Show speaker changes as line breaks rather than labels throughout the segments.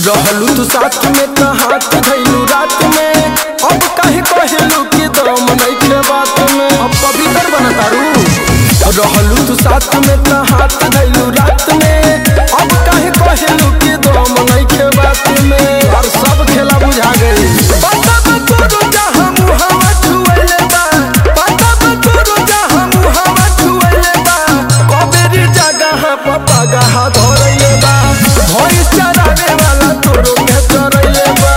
रहलू तू साथ में त हाथ धैलू रात में अब काहे कहलू कि दम नइखे बात में अब पवित्र बनतारू रहलू तू साथ में त हाथ धैलू रात में अब काहे कहलू कि दम नइखे बात में और सब खेला बुझा गई पता बा तोरो जहां मुहावा छुएले बा पता बा तोरो जहां मुहावा छुएले बा कबेरी जगह पपा गहा धरैले बा भैंस चरावे वाला तोरो के चरैले बा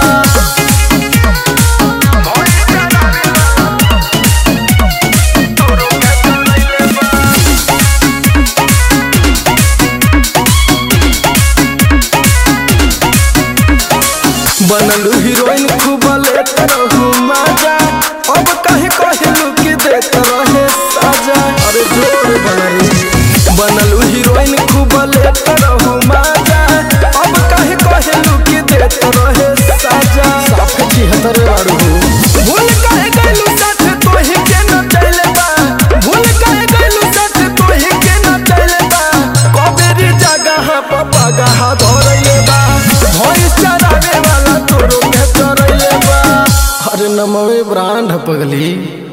बनलू हीरोइन खूब लेत रहू मजा अब कहे कहलू कि देत रहे सजा अरे जोर बनलू बनलू हीरोइन खूब लेत रहू मजा अब कहे कहलू कि देत रहे सजा साफ छिहत्तर बारू भूल कहे गइलू साथ तोही के न चले बा भूल कहे गइलू साथ तोही के न चले बा कबेरी जगह पपा गहा धरैले बा भैंस चरावे वाला तोरो के चरैले बा अरे नमवे ब्रांड पगली